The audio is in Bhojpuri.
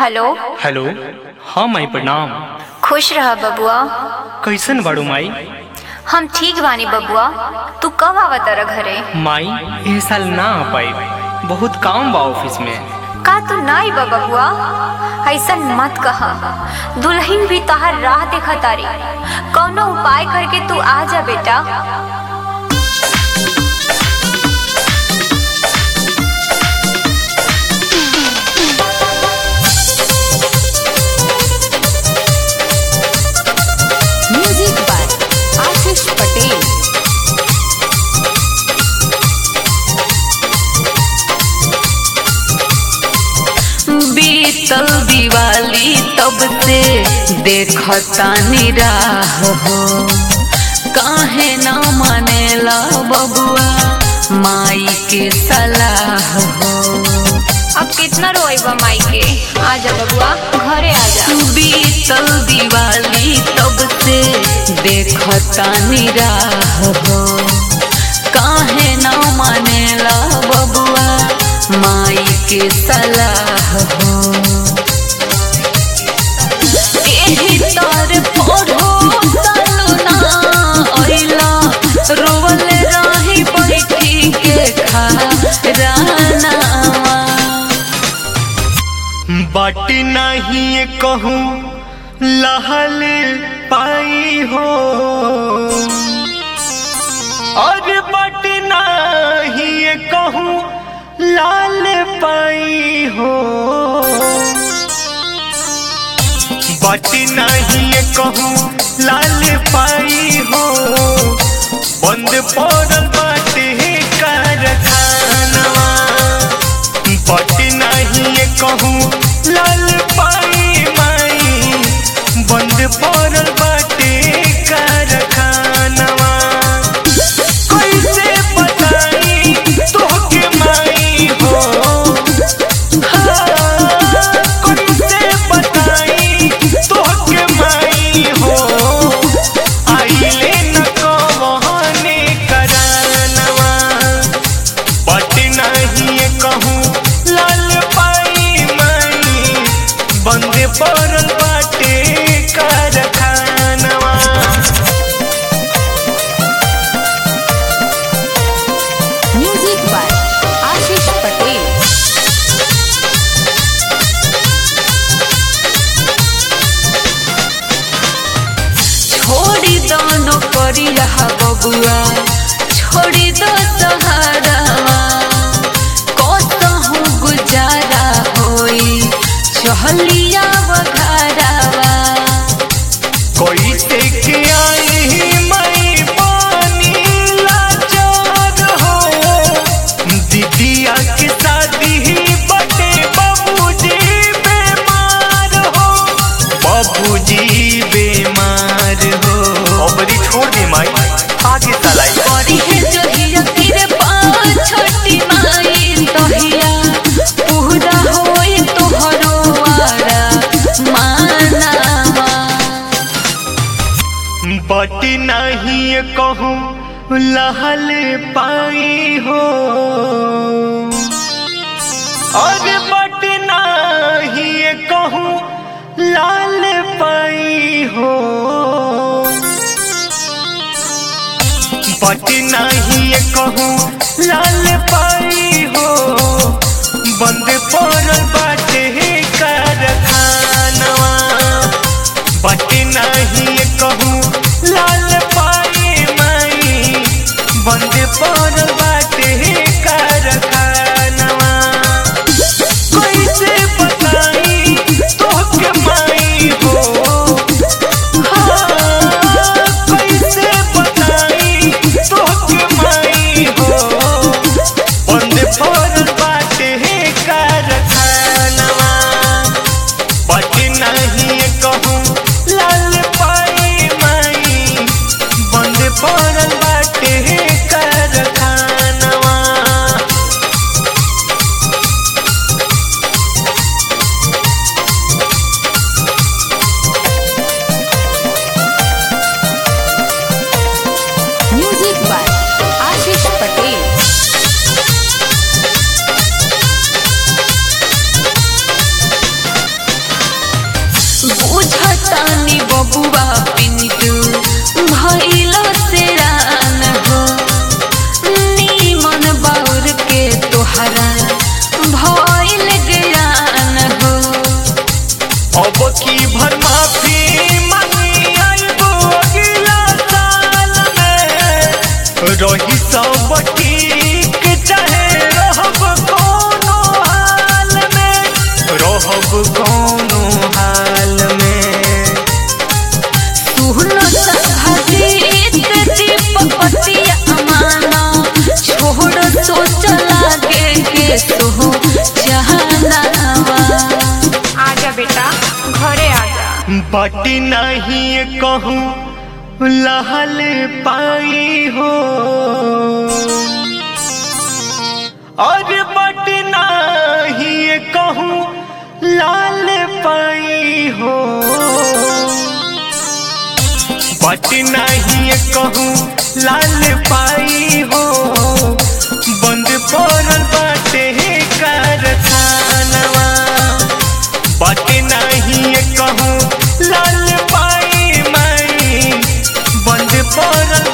हेलो हेलो हाँ माई प्रणाम खुश रह बबुआ कैसन बाड़ू माई हम ठीक बानी बबुआ तू कब आवत रह घरे माई एह साल ना आ पाई बहुत काम बा ऑफिस में का तू ना आई बा बबुआ ऐसा मत कहा दुल्हन भी तहार राह देखा तारी कौनो उपाय करके तू आ जा बेटा म्यूजिक बाय आशीष पटेल बीतल दिवाली तब से देखतानी राह हो काहे ना मानेला बबुआ माई के सलाह हो अब कितना रोएबा माई के आ जा बबुआ घरे आ जा बीतल दिवाली तब से देखतानी राह हो काहे ना मानेला बबुआ माई के सलाह हो एही तर पढ़ो सालू ना अइला रोवल रही बैठी के खा रानावा बट नहीं कहूँ लहल पाई हो और बट नहीं कहूँ लाल पाई हो बट नहीं कहूँ लाल पाई हो बंद पड़ल बाटे कारखानवा बट नहीं कहूँ लाल पाई माई बंद पड़ल बाटे कारखानवा कैसे बताई तोहके माई हो हाँ, कैसे बताई तोहके माई हो आइले न कहने करानवा बट नहीं कहूँ लाल पाई माई बंद पड़ल बाटे कारखानवा म्यूजिक बाय आशीष पटेल छोड़ी दो करी रहा बबुआ छोड़ी दो सहारावा कसहु गुजारा होई चहलिया बघारावा कैसे के आई मई पानी लाचार हो दीदिया के शादी बटे बाबूजी बीमार हो बाबूजी बीमार हो अबरी छोड़ दी माई आगे चलाई बड़ी है जोहिया तेरे पाँच छोटी माई तोहिया पूरा होई तोहरो आरा मानावा बट नहीं कहूँ लहल पाई हो और बट नहीं कहूँ लाल पाई हो बट नहीं कहूँ लाल पाई हो बंद पड़ल बाटे कारखानवा बट नहीं कहूँ लाल पाई माई बंद पड़ल बाटे कारखानवा कैसे बताई तोहके माई हो हाँ, कैसे बताई तोहके माई हो बंद पड़ल बाटे कारखानवा बट नहीं कहूँ लाल पाई माई बंद पड़ल बाटे कारखानवा म्यूजिक बाय आशीष पटेल बबुआ पिंटू भइल सेरान हो नीमन बाउर के तोहरा भइल ज्ञान हो अब की भर माफी मांगी आइबो अगला साल में रही सब ठीक चाहे रहब कोनो हाल में रहब कोनो हाल में सुहनो सभाजीत दीपक पतिया अमाना छोड़ सोच लागे के सोहो जहानावा आजा बेटा घरे आजा बट नहीं कहूँ लहल पाई हो और बट नहीं कहूँ लाल पाई हो बट नहीं कहूँ लाल पाई हो बंद पड़ल बाटे कारखानवा बट नहीं कहूँ लाल पाई माई बंद पड़ल